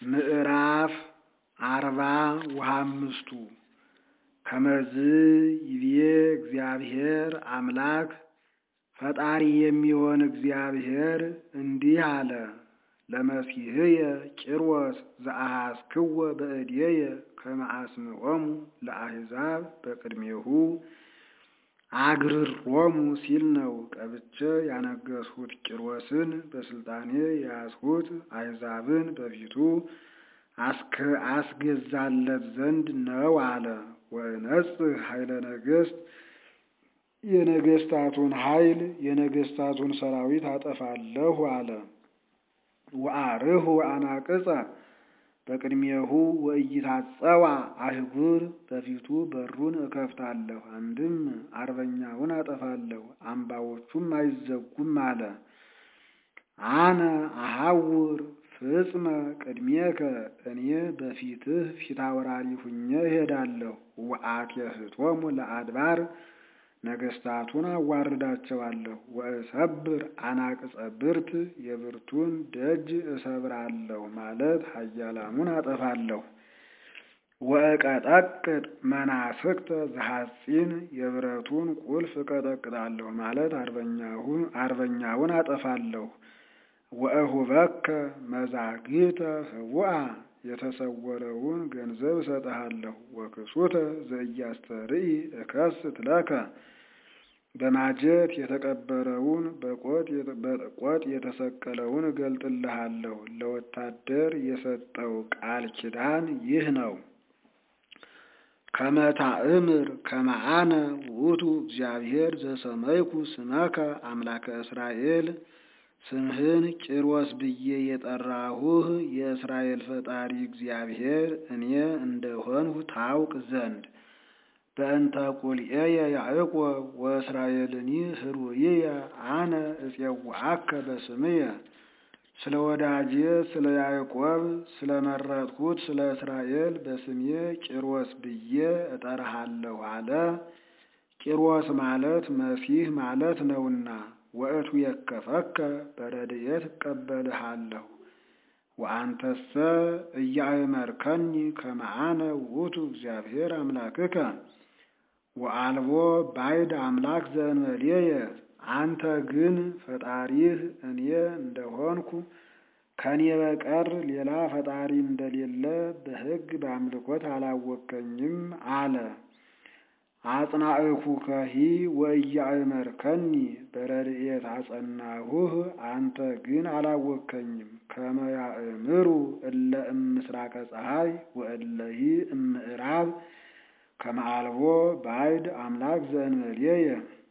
ምዕራፍ አርባ ወሃምስቱ ከመዝ ይቤ እግዚአብሔር አምላክ ፈጣሪ የሚሆን እግዚአብሔር እንዲህ አለ። ለመሲሕየ ቂርዎስ ዘአሐስክዎ በእዴየ ከመ አስምዖሙ ለአሕዛብ በቅድሜሁ አግርሮሙ ሲል ነው። ቀብቼ ያነገሥሁት ቂሮስን በስልጣኔ የያዝሁት አሕዛብን በፊቱ አስገዛለት ዘንድ ነው አለ። ወእነጽህ ኃይለ ነገሥት የነገሥታቱን ኃይል የነገሥታቱን ሰራዊት አጠፋለሁ አለ። ወአርሁ አናቅጸ በቅድሜሁ ወኢይታጸዋ አህጉር በፊቱ በሩን እከፍታለሁ። አንድም አርበኛውን አጠፋለሁ፣ አምባዎቹም አይዘጉም አለ። አነ አሐውር ፍጽመ ቅድሜከ እኔ በፊትህ ፊታውራሪ ሁኜ እሄዳለሁ። ወአትየህቶሙ ለአድባር ነገሥታቱን አዋርዳቸዋለሁ። ወእሰብር አናቅጸ ብርት የብርቱን ደጅ እሰብራለሁ ማለት ኃያላኑን አጠፋለሁ። ወእቀጠቅጥ መናፍቅተ ዘሐጺን የብረቱን ቁልፍ እቀጠቅጣለሁ ማለት አርበኛውን አጠፋለሁ። ወእሁበከ መዛግብተ ህቡአ የተሰወረውን ገንዘብ እሰጥሃለሁ። ወክሱተ ዘኢያስተርኢ እከስት ለከ በማጀት የተቀበረውን በቆጥ የተሰቀለውን እገልጥልሃለሁ። ለወታደር የሰጠው ቃል ኪዳን ይህ ነው። ከመታእምር ከመአነ ውእቱ እግዚአብሔር ዘሰመይኩ ስመከ አምላከ እስራኤል ስምህን ቂሮስ ብዬ የጠራሁህ የእስራኤል ፈጣሪ እግዚአብሔር እኔ እንደሆንሁ ታውቅ ዘንድ በእንተ ቁልኤየ ያዕቆብ ወእስራኤልኒ ህሩይየ አነ እፄውዐከ በስምየ ስለ ወዳጄ ስለ ያዕቆብ ስለ መረጥሁት ስለ እስራኤል በስሜ ቂሮስ ብዬ እጠራሃለሁ አለ። ቂሮስ ማለት መሲህ ማለት ነውና ወእቱ የከፈከ በረድኤት እቀበልሃለሁ። ወአንተሰ እያእመርከኒ ከመ አነ ውእቱ እግዚአብሔር አምላክከ ወአልቦ ባዕድ አምላክ ዘእንበሌየ አንተ ግን ፈጣሪህ እኔ እንደሆንኩ ከኔ በቀር ሌላ ፈጣሪ እንደሌለ በሕግ በአምልኮት አላወከኝም አለ። አጽናዕኩከሂ ወኢያእመርከኒ በረድኤት አጸናሁህ፣ አንተ ግን አላወከኝም። ከመ ያእምሩ እለ እምስራቀ ፀሐይ ወእለሂ እምዕራብ ከመ አልቦ ባዕድ አምላክ ዘእንበሌየ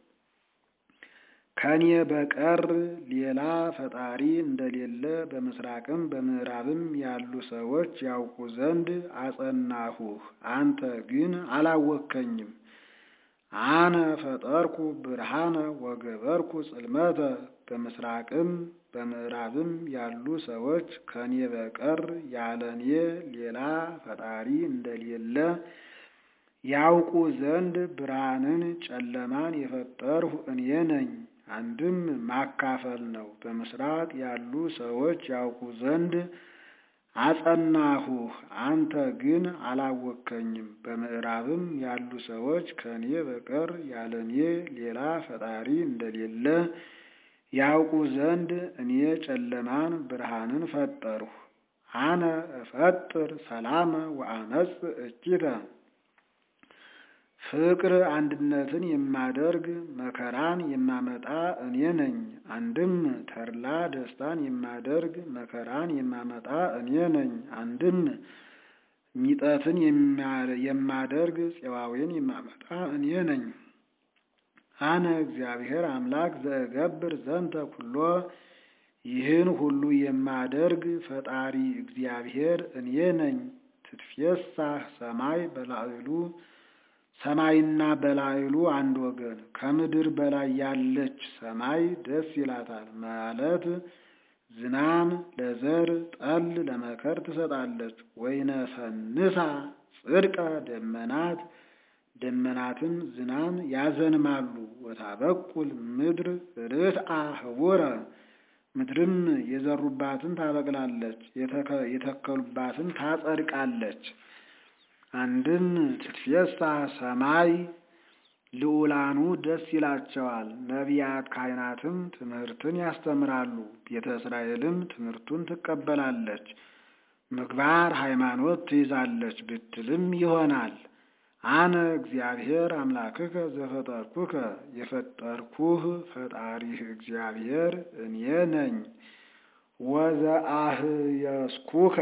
ከኔ በቀር ሌላ ፈጣሪ እንደሌለ በምስራቅም በምዕራብም ያሉ ሰዎች ያውቁ ዘንድ አጸናሁህ፣ አንተ ግን አላወከኝም። አነ ፈጠርኩ ብርሃነ ወገበርኩ ጽልመተ በምስራቅም በምዕራብም ያሉ ሰዎች ከኔ በቀር ያለ እኔ ሌላ ፈጣሪ እንደሌለ ያውቁ ዘንድ ብርሃንን ጨለማን የፈጠርሁ እኔ ነኝ። አንድም ማካፈል ነው። በምስራቅ ያሉ ሰዎች ያውቁ ዘንድ አጸናሁህ፣ አንተ ግን አላወከኝም። በምዕራብም ያሉ ሰዎች ከእኔ በቀር ያለ እኔ ሌላ ፈጣሪ እንደሌለ ያውቁ ዘንድ እኔ ጨለማን ብርሃንን ፈጠርሁ። አነ እፈጥር ሰላመ ወአመጽ እኪተ ፍቅር አንድነትን የማደርግ መከራን የማመጣ እኔ ነኝ። አንድም ተድላ ደስታን የማደርግ መከራን የማመጣ እኔ ነኝ። አንድም ሚጠትን የማደርግ ፄዋዌን የማመጣ እኔ ነኝ። አነ እግዚአብሔር አምላክ ዘእገብር ዘንተ ኩሎ ይህን ሁሉ የማደርግ ፈጣሪ እግዚአብሔር እኔ ነኝ። ትትፌሳህ ሰማይ በላዕሉ ሰማይና በላዕሉ አንድ ወገን ከምድር በላይ ያለች ሰማይ ደስ ይላታል ማለት ዝናም ለዘር ጠል ለመከር ትሰጣለች። ወይነሰንሳ ጽድቀ ደመናት ደመናትም ዝናም ያዘንማሉ። ወታበቁል ምድር ርትአ ህቡረ ምድርም የዘሩባትን ታበቅላለች፣ የተከሉባትን ታጸድቃለች። አንድም ትትፌሳ ሰማይ ልዑላኑ ደስ ይላቸዋል። ነቢያት ካህናትም ትምህርትን ያስተምራሉ። ቤተ እስራኤልም ትምህርቱን ትቀበላለች። ምግባር ሃይማኖት ትይዛለች ብትልም ይሆናል። አነ እግዚአብሔር አምላክከ ዘፈጠርኩከ የፈጠርኩህ ፈጣሪህ እግዚአብሔር እኔ ነኝ። ወዘአህየስኩከ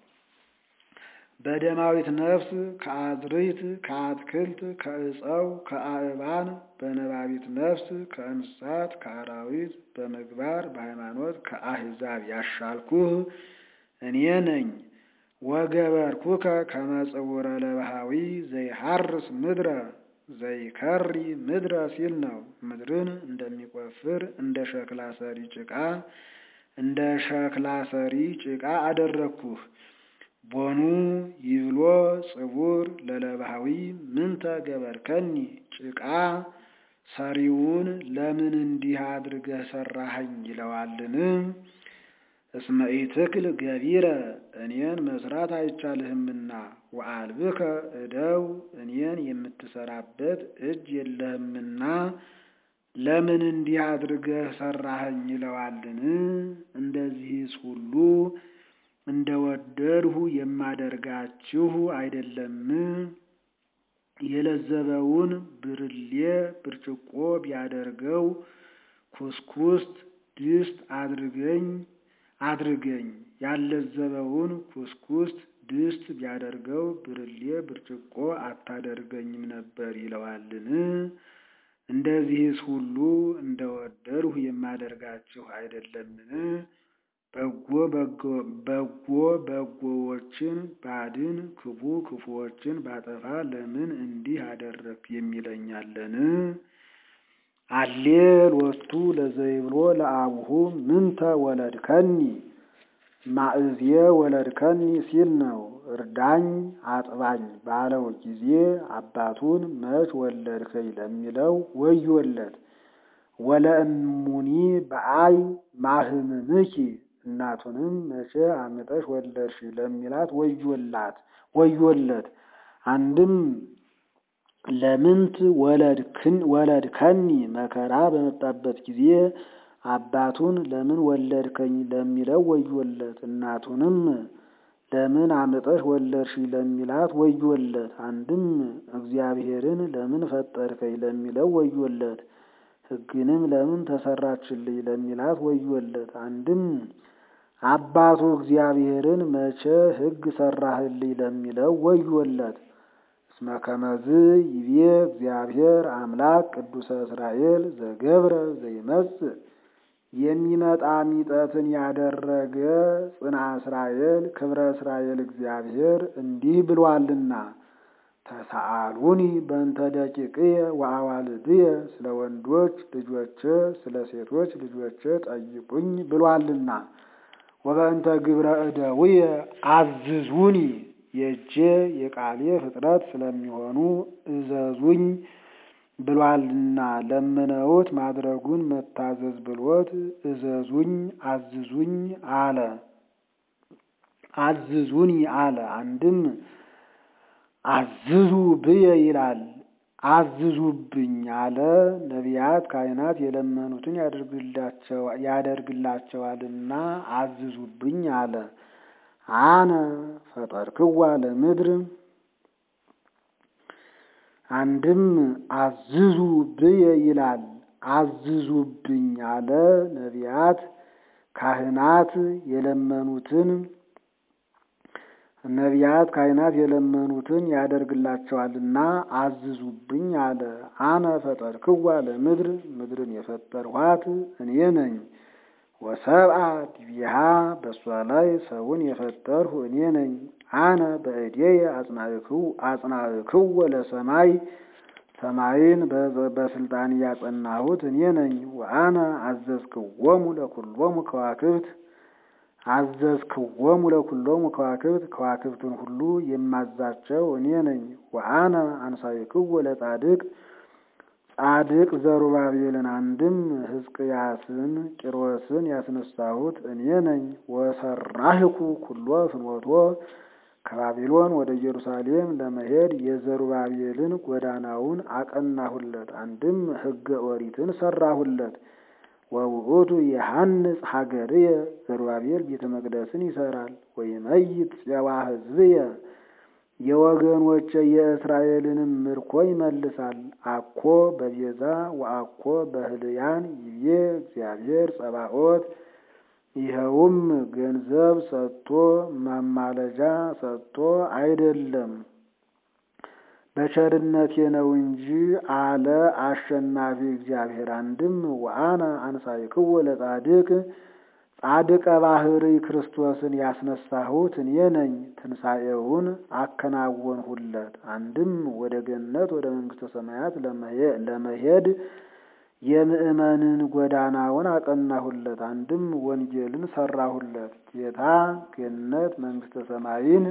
በደማዊት ነፍስ ከአዝርዕት ከአትክልት ከዕፀው ከአእባን በነባቢት ነፍስ ከእንስሳት ከአራዊት በምግባር በሃይማኖት ከአሕዛብ ያሻልኩህ እኔ ነኝ። ወገበርኩከ ከመ ጽውረ ለባሃዊ ዘይሐርስ ምድረ ዘይከሪ ምድረ ሲል ነው። ምድርን እንደሚቆፍር እንደ ሸክላ ሰሪ ጭቃ እንደ ሸክላ ሰሪ ጭቃ አደረግኩህ። ቦኑ ይብሎ ጽውር ለለባሃዊ ምንተ ገበርከኒ ጭቃ ሰሪውን ለምን እንዲህ አድርገህ ሰራኸኝ ይለዋልን? እስመ ኢትክል ገቢረ እኔን መስራት አይቻልህምና ወአልብከ እደው እኔን የምትሰራበት እጅ የለህምና ለምን እንዲህ አድርገህ ሰራኸኝ ይለዋልን? እንደዚህስ ሁሉ እንደ ወደድሁ የማደርጋችሁ አይደለም? የለዘበውን ብርሌ ብርጭቆ ቢያደርገው ኩስኩስት ድስት አድርገኝ አድርገኝ ያለዘበውን ኩስኩስት ድስት ቢያደርገው ብርሌ ብርጭቆ አታደርገኝም ነበር ይለዋልን? እንደዚህስ ሁሉ እንደ ወደድሁ የማደርጋችሁ አይደለምን? በጎ በጎ በጎዎችን ባድን ክፉ ክፉዎችን ባጠፋ ለምን እንዲህ አደረግክ የሚለኛለን? አሌል ወስቱ ለዘይብሎ ለአቡሁ ምንተ ወለድከኒ ማእዝየ ወለድከኒ ሲል ነው። እርዳኝ አጥባኝ ባለው ጊዜ አባቱን መች ወለድከኝ ለሚለው ወዮለት። ወለእሙኒ በአይ ማህምምኪ እናቱንም መቼ አምጠሽ ወለድሽ ለሚላት ወዮላት ወዮለት። አንድም ለምንት ወለድከኒ መከራ በመጣበት ጊዜ አባቱን ለምን ወለድከኝ ለሚለው ወዮለት። እናቱንም ለምን አምጠሽ ወለድሽ ለሚላት ወዮለት። አንድም እግዚአብሔርን ለምን ፈጠርከኝ ለሚለው ወዮለት። ሕግንም ለምን ተሰራችልኝ ለሚላት ወዮለት። አንድም አባቱ እግዚአብሔርን መቼ ሕግ ሰራህልኝ ለሚለው ወዮለት። እስመ ከመዝ ይቤ እግዚአብሔር አምላክ ቅዱሰ እስራኤል ዘገብረ ዘይመጽእ የሚመጣ ሚጠትን ያደረገ ጽንዓ እስራኤል ክብረ እስራኤል እግዚአብሔር እንዲህ ብሏልና ተሰአሉኒ በእንተ ደቂቅየ ወአዋልድየ ስለ ወንዶች ልጆቼ ስለ ሴቶች ልጆቼ ጠይቁኝ ብሏልና ወበእንተ ግብረ እደውየ አዝዙኒ የእጄ የቃሌ ፍጥረት ስለሚሆኑ እዘዙኝ ብሏልና ለምነውት ማድረጉን መታዘዝ ብሎት እዘዙኝ አዝዙኝ አለ። አዝዙኒ አለ። አንድም አዝዙ ብየ ይላል። አዝዙብኝ አለ። ነቢያት ካህናት የለመኑትን ያደርግላቸዋልና አዝዙብኝ አለ። አነ ፈጠርክዋ ለምድር አንድም አዝዙ ብየ ይላል። አዝዙብኝ አለ። ነቢያት ካህናት የለመኑትን ነቢያት ካህናት የለመኑትን ያደርግላቸዋልና አዝዙብኝ አለ። አነ ፈጠርክዋ ለምድር ምድርን የፈጠርኋት እኔ ነኝ። ወሰብአ ዲቢሃ በእሷ ላይ ሰውን የፈጠርሁ እኔ ነኝ። አነ በእዴየ አጽናዕክዎ ለሰማይ ሰማይን በስልጣን ያጸናሁት እኔ ነኝ። ወአነ አዘዝክዎሙ ለኩሎሙ ከዋክብት አዘዝክዎሙ ለኩሎሙ ከዋክብት ከዋክብትን ሁሉ የማዛቸው እኔ ነኝ። ወአነ አንሳይክዎ ለጻድቅ ጻድቅ ዘሩባቤልን አንድም ሕዝቅያስን ቂሮስን ያስነሳሁት እኔ ነኝ። ወሰራህኩ ኩሎ ፍኖቶ ከባቢሎን ወደ ኢየሩሳሌም ለመሄድ የዘሩባቤልን ጎዳናውን አቀናሁለት። አንድም ሕገ ኦሪትን ሰራሁለት። ወውእቱ የሐንጽ ሀገርየ ዘሩባቤል ቤተ መቅደስን ይሰራል። ወይመይት ፄዋ ሕዝብየ የወገኖቼ የእስራኤልንም ምርኮ ይመልሳል። አኮ በቤዛ ወአኮ በህልያን ይቤ እግዚአብሔር ጸባኦት ይኸውም ገንዘብ ሰጥቶ ማማለጃ ሰጥቶ አይደለም በቸርነቴ ነው እንጂ አለ አሸናፊ እግዚአብሔር። አንድም ወአነ አንሳይክዎ ለጻድቅ ጻድቀ ባህሪ ክርስቶስን ያስነሳሁት እኔ ነኝ። ትንሣኤውን አከናወንሁለት። አንድም ወደ ገነት ወደ መንግሥተ ሰማያት ለመሄድ የምእመንን ጎዳናውን አቀናሁለት። አንድም ወንጌልን ሰራሁለት። ጌታ ገነት መንግሥተ ሰማይን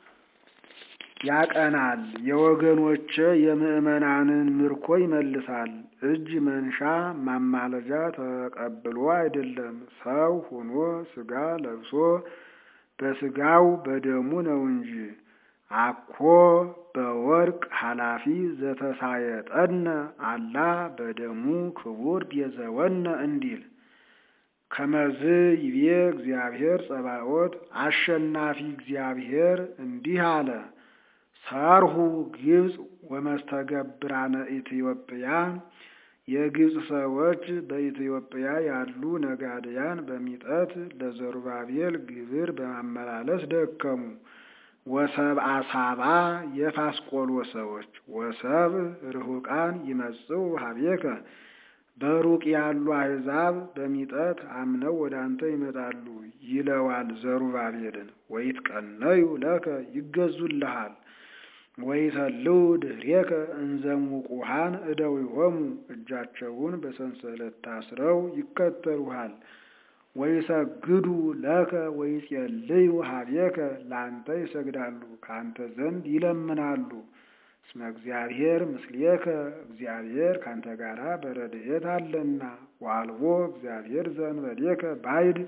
ያቀናል። የወገኖቼ የምእመናንን ምርኮ ይመልሳል። እጅ መንሻ ማማለጃ ተቀብሎ አይደለም፣ ሰው ሆኖ ሥጋ ለብሶ በሥጋው በደሙ ነው እንጂ። አኮ በወርቅ ኃላፊ ዘተሳየጠነ አላ በደሙ ክቡር ቤዘወነ እንዲል ከመዝ ይቤ እግዚአብሔር ጸባኦት አሸናፊ እግዚአብሔር እንዲህ አለ። ሰርሁ ግብፅ ወመስተገብራነ ኢትዮጵያ የግብፅ ሰዎች በኢትዮጵያ ያሉ ነጋድያን በሚጠት ለዘሩባቤል ግብር በማመላለስ ደከሙ። ወሰብ አሳባ የፋስቆሎ ሰዎች ወሰብ ርሁቃን ይመጽው ሀቤከ በሩቅ ያሉ አሕዛብ በሚጠት አምነው ወደ አንተ ይመጣሉ ይለዋል ዘሩባቤልን። ወይትቀነዩ ለከ ይገዙልሃል ወይተልው ድኅሬከ እንዘሙቁሃን እደዊሆሙ እጃቸውን በሰንሰለት ታስረው ይከተሉሃል። ወይሰግዱ ለከ ወይጼልዩ ሀቤከ ለአንተ ይሰግዳሉ፣ ከአንተ ዘንድ ይለምናሉ። እስመ እግዚአብሔር ምስሌከ እግዚአብሔር ካንተ ጋራ በረድኤት አለና። ወአልቦ እግዚአብሔር ዘእንበሌከ ባዕድ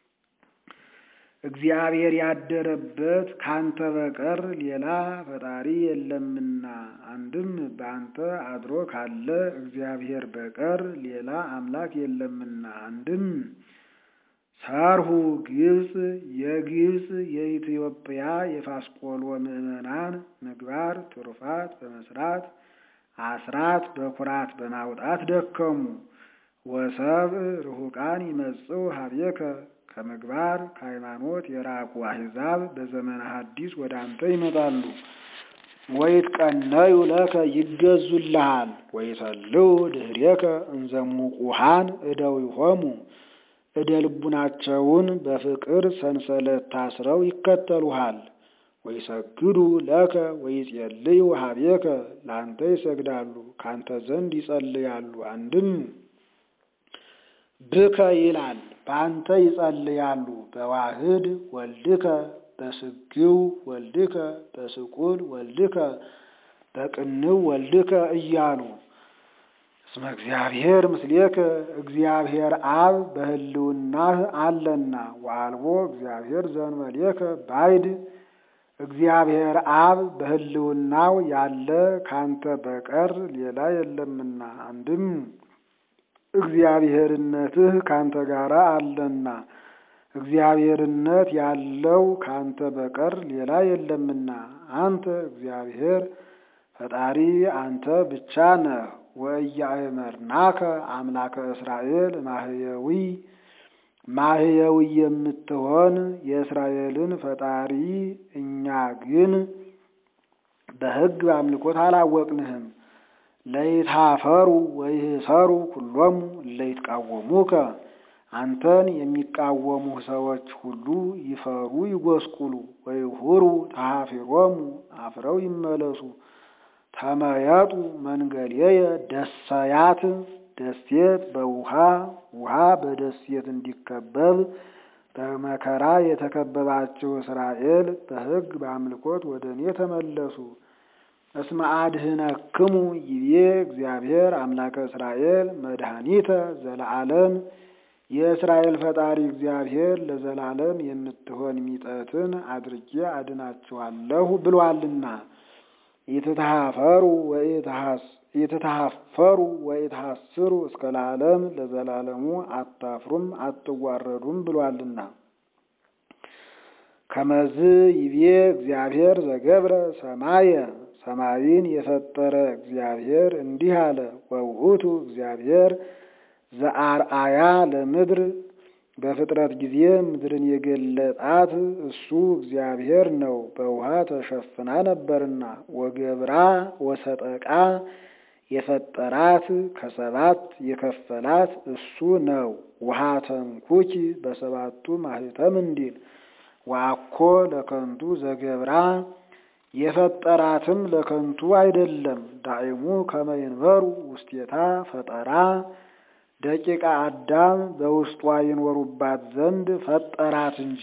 እግዚአብሔር ያደረበት ካንተ በቀር ሌላ ፈጣሪ የለምና። አንድም በአንተ አድሮ ካለ እግዚአብሔር በቀር ሌላ አምላክ የለምና። አንድም ሰርሁ ግብፅ የግብፅ የኢትዮጵያ የፋስቆሎ ምዕመናን ምግባር ትሩፋት በመስራት አስራት በኩራት በማውጣት ደከሙ። ወሰብ ርሁቃን ይመጽው ሀቤከ ከምግባር ከሃይማኖት የራቁ አሕዛብ በዘመነ ሐዲስ ወደ አንተ ይመጣሉ። ወይትቀነዩ ለከ ይገዙልሃል። ወይተልው ድኅሬከ እንዘሙቁሃን እደዊሆሙ እደ ልቡናቸውን በፍቅር ሰንሰለት ታስረው ይከተሉሃል። ወይሰግዱ ለከ ወይጼልዩ ሀቤከ ለአንተ ይሰግዳሉ፣ ካንተ ዘንድ ይጸልያሉ። አንድም ብከ ይላል በአንተ ይጸልያሉ። በዋህድ ወልድከ በስግው ወልድከ በስቁል ወልድከ በቅንው ወልድከ እያሉ እስመ እግዚአብሔር ምስሌከ እግዚአብሔር አብ በሕልውናህ አለና። ወአልቦ እግዚአብሔር ዘእንበሌከ ባዕድ እግዚአብሔር አብ በሕልውናው ያለ ካንተ በቀር ሌላ የለምና። አንድም እግዚአብሔርነትህ ካንተ ጋር አለና እግዚአብሔርነት ያለው ካንተ በቀር ሌላ የለምና። አንተ እግዚአብሔር ፈጣሪ አንተ ብቻ ነህ። ወኢያእመርናከ አምላከ እስራኤል ማህየዊ ማህየዊ የምትሆን የእስራኤልን ፈጣሪ እኛ ግን በሕግ በአምልኮት አላወቅንህም። ለይታፈሩ ወይህሰሩ ኩሎሙ ለይትቃወሙከ አንተን የሚቃወሙህ ሰዎች ሁሉ ይፈሩ ይጎስቁሉ። ወይሁሩ ተሃፊሮሙ አፍረው ይመለሱ። ተመየጡ መንገሌየ ደሰያት ደሴት በውሃ ውሃ በደሴት እንዲከበብ በመከራ የተከበባቸው እስራኤል በሕግ በአምልኮት ወደ እኔ ተመለሱ። እስመ አድኅነክሙ ይቤ እግዚአብሔር አምላከ እስራኤል መድኃኒተ ዘለዓለም የእስራኤል ፈጣሪ እግዚአብሔር ለዘላለም የምትሆን ሚጠትን አድርጌ አድናችኋለሁ ብሏልና። ኢትተሃፈሩ ኢትተሃፈሩ ወኢትሐስሩ እስከ ለዓለም ለዘላለሙ አታፍሩም አትዋረዱም ብሏልና። ከመዝ ይቤ እግዚአብሔር ዘገብረ ሰማየ ሰማይን የፈጠረ እግዚአብሔር እንዲህ አለ። ወውእቱ እግዚአብሔር ዘአርአያ ለምድር በፍጥረት ጊዜ ምድርን የገለጣት እሱ እግዚአብሔር ነው። በውሃ ተሸፍና ነበርና ወገብራ ወሰጠቃ የፈጠራት ከሰባት የከፈላት እሱ ነው። ውሃ ተንኩኪ በሰባቱ ማህተም እንዲል ዋኮ ለከንቱ ዘገብራ የፈጠራትም ለከንቱ አይደለም። ዳይሙ ከመይንበሩ ውስቴታ ፈጠራ ደቂቃ አዳም በውስጧ ይኖሩባት ዘንድ ፈጠራት እንጂ።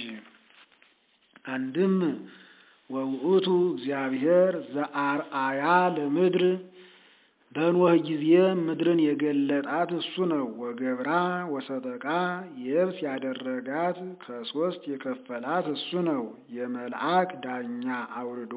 አንድም ወውእቱ እግዚአብሔር ዘአርአያ ለምድር በኖህ ጊዜ ምድርን የገለጣት እሱ ነው። ወገብራ ወሰጠቃ የብስ ያደረጋት ከሶስት የከፈላት እሱ ነው። የመልአክ ዳኛ አውርዶ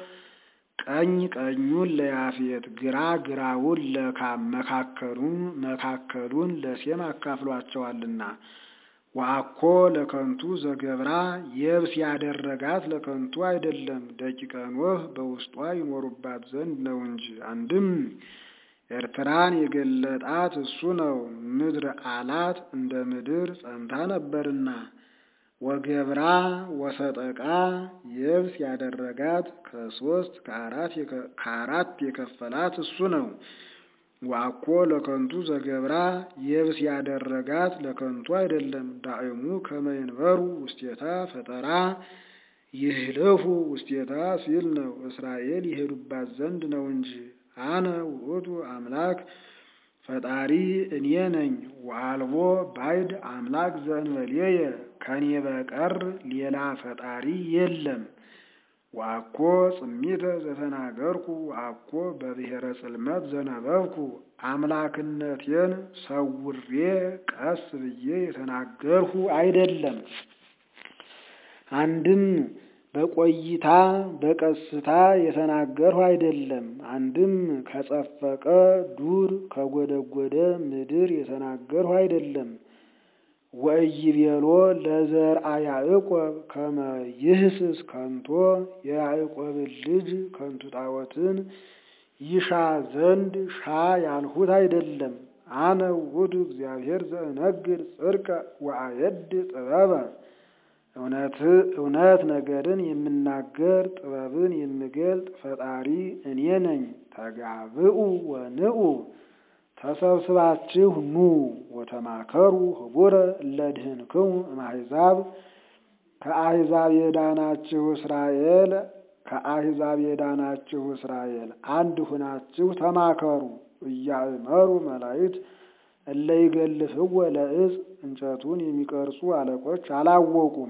ቀኝ ቀኙን ለያፌት ግራ ግራውን ለካም መካከሉን መካከሉን ለሴም አካፍሏቸዋልና። ዋኮ ለከንቱ ዘገብራ የብስ ያደረጋት ለከንቱ አይደለም፣ ደቂቀ ኖህ በውስጧ ይኖሩባት ዘንድ ነው እንጂ። አንድም ኤርትራን የገለጣት እሱ ነው። ምድር አላት እንደ ምድር ጸንታ ነበርና። ወገብራ ወሰጠቃ የብስ ያደረጋት ከሶስት ከአራት የከፈላት እሱ ነው። ዋኮ ለከንቱ ዘገብራ የብስ ያደረጋት ለከንቱ አይደለም። ዳእሙ ከመይንበሩ ውስቴታ ፈጠራ ይህልፉ ውስቴታ ሲል ነው። እስራኤል ይሄዱባት ዘንድ ነው እንጂ። አነ ውእቱ አምላክ ፈጣሪ እኔ ነኝ። ወአልቦ ባዕድ አምላክ ዘእንበሌየ ከኔ በቀር ሌላ ፈጣሪ የለም። ዋኮ ጽሚተ ዘተናገርኩ ዋኮ በብሔረ ጽልመት ዘነበብኩ አምላክነቴን ሰውሬ ቀስ ብዬ የተናገርሁ አይደለም። አንድም በቆይታ በቀስታ የተናገርሁ አይደለም። አንድም ከጸፈቀ ዱር ከጎደጎደ ምድር የተናገርሁ አይደለም። ወኢይቤሎ ለዘርአ ያዕቆብ ከመ ይህስስ ከንቶ የያዕቆብን ልጅ ከንቱ ጣዖትን ይሻ ዘንድ ሻ ያልሁት አይደለም። አነ ውእቱ እግዚአብሔር ዘእነግር ጽድቀ ወአየድ ጥበበ እውነት እውነት ነገርን የምናገር ጥበብን የምገልጥ ፈጣሪ እኔ ነኝ። ተጋብኡ ወንኡ ተሰብስባችሁ ኑ ወተማከሩ ህቡረ እለድህንክሙ እምአሕዛብ ከአሕዛብ የዳናችሁ እስራኤል ከአሕዛብ የዳናችሁ እስራኤል አንድ ሁናችሁ ተማከሩ። እያእመሩ መላእክት እለ ይገልፍዎ ለዕፅ እንጨቱን የሚቀርጹ አለቆች አላወቁም።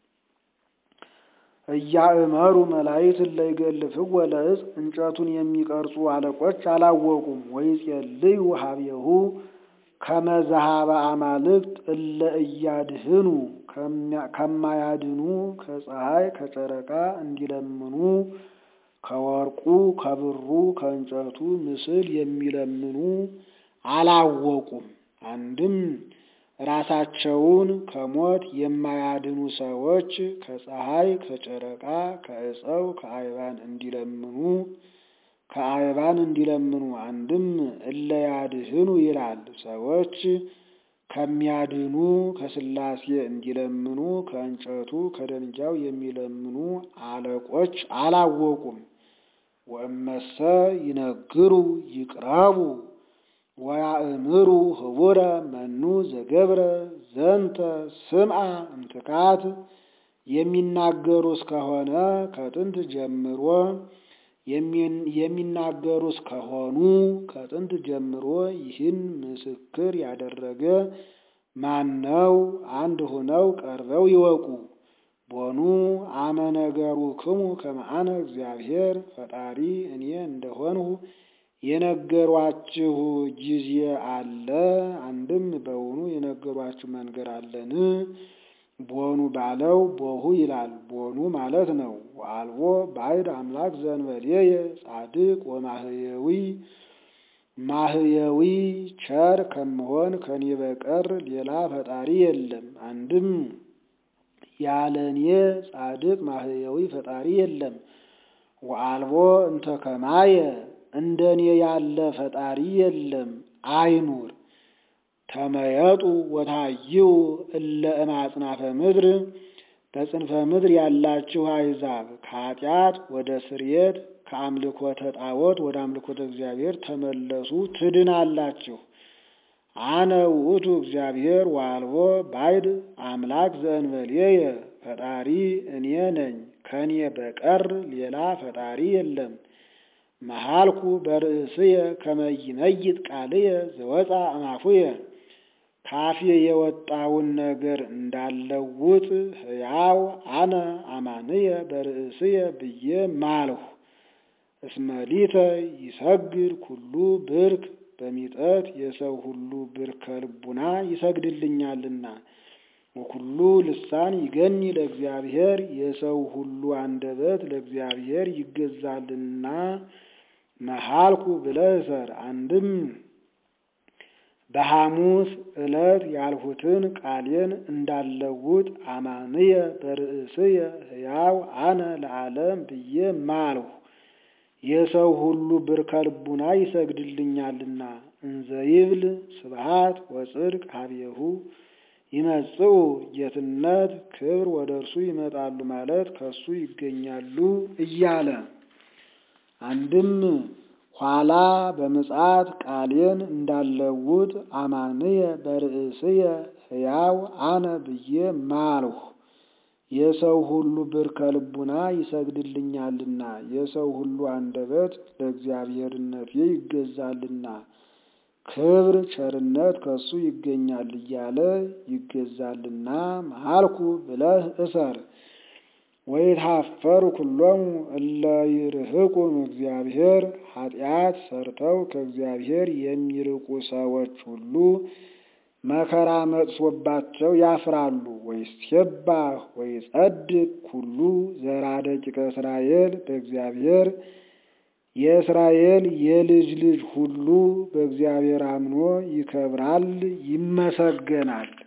እያእመሩ መላእክት እለ ይገልፍዎ ለዕፅ እንጨቱን የሚቀርጹ አለቆች አላወቁም። ወይጼልዩ ሀቤሁ ከመ ዘኀበ አማልክት እለ እያድህኑ ከማያድኑ ከፀሐይ ከጨረቃ እንዲለምኑ ከወርቁ ከብሩ ከእንጨቱ ምስል የሚለምኑ አላወቁም። አንድም ራሳቸውን ከሞት የማያድኑ ሰዎች ከፀሐይ ከጨረቃ ከዕፀው ከአይባን እንዲለምኑ ከአይባን እንዲለምኑ አንድም እለ ያድህኑ ይላል። ሰዎች ከሚያድኑ ከሥላሴ እንዲለምኑ ከእንጨቱ ከደንጃው የሚለምኑ አለቆች አላወቁም። ወእመሰ ይነግሩ ይቅረቡ ወያእምሩ ህቡረ መኑ ዘገብረ ዘንተ ስምዐ እምትካት የሚናገሩ እስከሆነ ከጥንት ጀምሮ የሚናገሩ እስከሆኑ ከጥንት ጀምሮ ይህን ምስክር ያደረገ ማነው? አንድ ሆነው ቀርበው ይወቁ። ቦኑ አመ ነገሩ ክሙ ከመአነ እግዚአብሔር ፈጣሪ እኔ እንደሆንሁ የነገሯችሁ ጊዜ አለ። አንድም በውኑ የነገሯችሁ መንገር አለን። ቦኑ ባለው ቦሁ ይላል። ቦኑ ማለት ነው። ወአልቦ ባዕድ አምላክ ዘእንበሌየ ጻድቅ ወማህየዊ ማህየዊ ቸር ከምሆን ከኔ በቀር ሌላ ፈጣሪ የለም። አንድም ያለ እኔ ጻድቅ ማህየዊ ፈጣሪ የለም። ወአልቦ እንተ ከማየ እንደ እኔ ያለ ፈጣሪ የለም አይኑር። ተመየጡ ወታይው እለ እማጽናፈ ምድር በጽንፈ ምድር ያላችሁ አይዛብ ከኃጢአት ወደ ስርየት ከአምልኮተ ጣዖት ወደ አምልኮተ እግዚአብሔር ተመለሱ ትድናላችሁ። አነ ውእቱ እግዚአብሔር ወአልቦ ባዕድ አምላክ ዘእንበሌየ ፈጣሪ እኔ ነኝ፣ ከኔ በቀር ሌላ ፈጣሪ የለም። መሃልኩ በርእስየ ከመ ይመይጥ ቃልየ ዘወፃ እማፉየ ካፌ የወጣውን ነገር እንዳለውጥ ሕያው አነ አማንየ በርእስየ ብዬ ማልሁ። እስመሊተ ይሰግድ ኩሉ ብርክ በሚጠት የሰው ሁሉ ብርከ ልቡና ይሰግድልኛልና። ወኩሉ ልሳን ይገኒ ለእግዚአብሔር የሰው ሁሉ አንደበት ለእግዚአብሔር ይገዛልና። መሃልኩ ብለህ እሰር። አንድም በሐሙስ ዕለት ያልሁትን ቃሌን እንዳለውጥ አማንየ በርእስየ ሕያው አነ ለዓለም ብዬ ማልሁ። የሰው ሁሉ ብርከ ልቡና ይሰግድልኛልና። እንዘይብል ስብሃት ወጽድቅ ሀቤሁ ይመጽኡ ጌትነት ክብር ወደ እርሱ ይመጣሉ ማለት ከእሱ ይገኛሉ እያለ አንድም ኋላ በምጽአት ቃሌን እንዳለውጥ አማንየ በርእስየ ሕያው አነ ብዬ ማልሁ። የሰው ሁሉ ብርከ ልቡና ይሰግድልኛልና የሰው ሁሉ አንደበት ለእግዚአብሔርነቴ ይገዛልና ክብር ቸርነት ከሱ ይገኛል እያለ ይገዛልና መሃልኩ ብለህ እሰር። ወይትሐፈሩ ኩሎሙ እለ ይርህቁ እግዚአብሔር ኃጢአት ሰርተው ከእግዚአብሔር የሚርቁ ሰዎች ሁሉ መከራ መጥሶባቸው ያፍራሉ። ወይሴባህ ወይጸድቅ ኩሉ ዘራ ደቂቀ እስራኤል በእግዚአብሔር የእስራኤል የልጅ ልጅ ሁሉ በእግዚአብሔር አምኖ ይከብራል፣ ይመሰገናል።